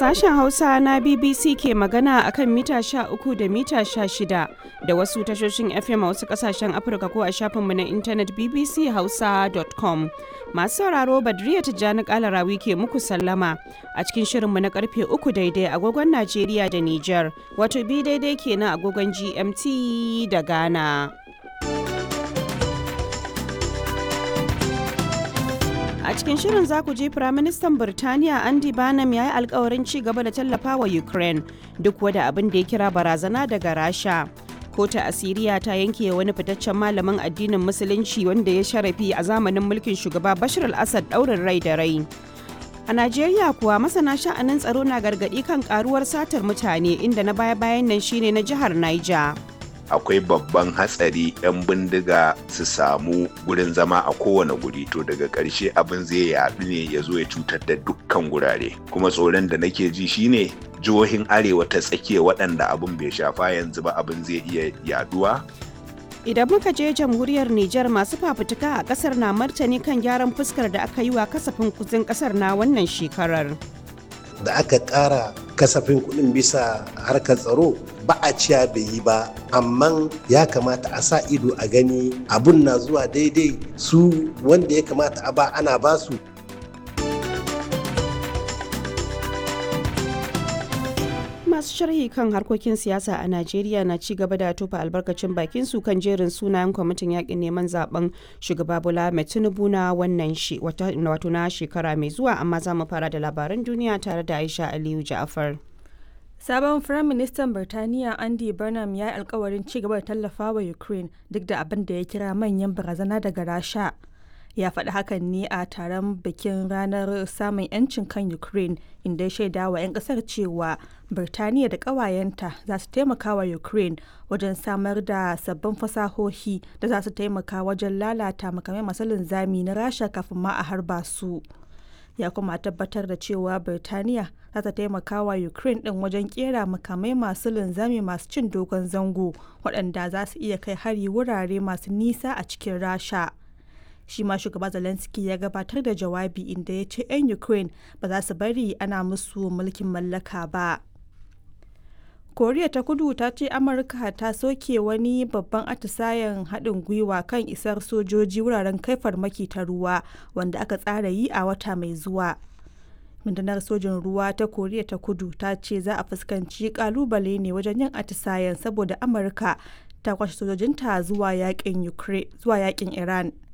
Sashen Hausa na BBC ke magana akan mita 13 da mita 16 da wasu tashoshin FM a wasu kasashen Afirka ko a shafinmu na intanet bbchausa.com. Masu sauraro Badriya Tijjani Kalarawi ke muku sallama a cikin shirinmu na karfe 3 daidai agogon Najeriya da Nijar, wato bi daidai kenan agogon GMT da Ghana. A cikin shirin za ku je Firaministan Birtaniya Andy Barnum ya yi alkawarin ci gaba da tallafa wa Ukraine duk wada abin da ya kira barazana daga Rasha. Kota Asiriya ta yanke wani fitaccen malamin addinin Musulunci wanda ya sharafi a zamanin mulkin shugaba Bashar al-Assad ɗaurin rai da rai. A Najeriya kuwa masana sha'anin tsaro na gargaɗi kan karuwar satar mutane inda na baya-bayan nan shine na jihar Niger. akwai babban hatsari 'yan bindiga su samu gurin zama a kowane guri to daga ƙarshe abin zai yaɗu ne ya zo ya cutar da dukkan gurare kuma tsoron da nake ji shine jihohin arewa ta tsakiya waɗanda abin bai shafa yanzu ba abin zai iya yaduwa Idan muka je jamhuriyar Nijar masu fafutuka a ƙasar na martani kan gyaran fuskar da aka yi wa kasafin kuzin ƙasar na wannan shekarar. da aka ƙara kasafin kuɗin bisa harkar tsaro ba a ciya bai yi ba amma ya kamata a sa ido a gani abun na zuwa daidai su wanda ya kamata a ba ana ba su masu sharhi kan harkokin siyasa a najeriya na ci gaba da tofa albarkacin bakin su kan jerin sunayen kwamitin yakin neman zaben shugaba bola mai tinubu na wannan wato na shekara mai zuwa amma za mu fara da labaran duniya tare da aisha aliyu ja'afar Sabon Firaministan Birtaniya Andy Burnham ya yi alkawarin ci gaba da tallafa wa Ukraine duk da abin da ya kira manyan barazana daga Rasha. Ya faɗi hakan ne a taron bikin ranar samun 'yancin kan Ukraine inda ya shaida wa 'yan ƙasar cewa Birtaniya da ƙawayenta za su taimaka wa Ukraine wajen samar da sabbin fasahohi da za su taimaka wajen lalata makamai masu linzami na Rasha kafin ma a harba su. ya kuma tabbatar da cewa birtaniya za ta taimaka wa ukraine din wajen kera makamai masu linzami masu cin dogon zango waɗanda za su iya kai hari wurare masu nisa a cikin rasha shi ma shugaba zelensky ya gabatar da jawabi inda ya ce 'yan ukraine ba za su bari ana musu mulkin mallaka ba koriya ta kudu ta ce amurka ta soke wani babban atisayen haɗin gwiwa kan isar sojoji wuraren kai farmaki ta ruwa wanda aka tsara yi a wata mai zuwa rundunar sojin ruwa ta koriya ta kudu ta ce za a fuskanci kalubale ne wajen yin atisayen saboda amurka ta kwashe sojojinta zuwa yakin iran